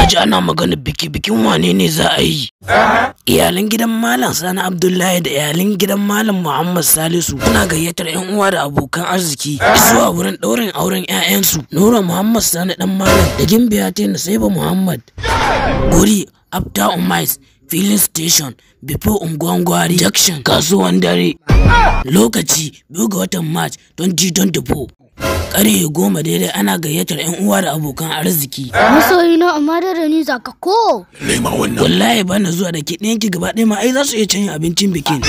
ji ana magana biki bikin wane ne za a yi iyalan gidan malam sani abdullahi da iyalan gidan malam muhammad salisu suna gayyatar yan uwa da abokan arziki zuwa wurin ɗaurin auren 'ya'yansu nura muhammad sani dan malam da gimbiya ta saiba muhammad guri after umis filin station before ungwangwari junction kasuwan dare lokaci biyu ga watan march 2024 ƙarfe goma daidai ana gayyatar 'yan uwa da abokan arziki Masoyi na amma da ni zaka ko. Lema wannan. wallahi ba na zuwa da ke ɗayan ki gaba ɗaya ma ai za su iya canya abincin bikin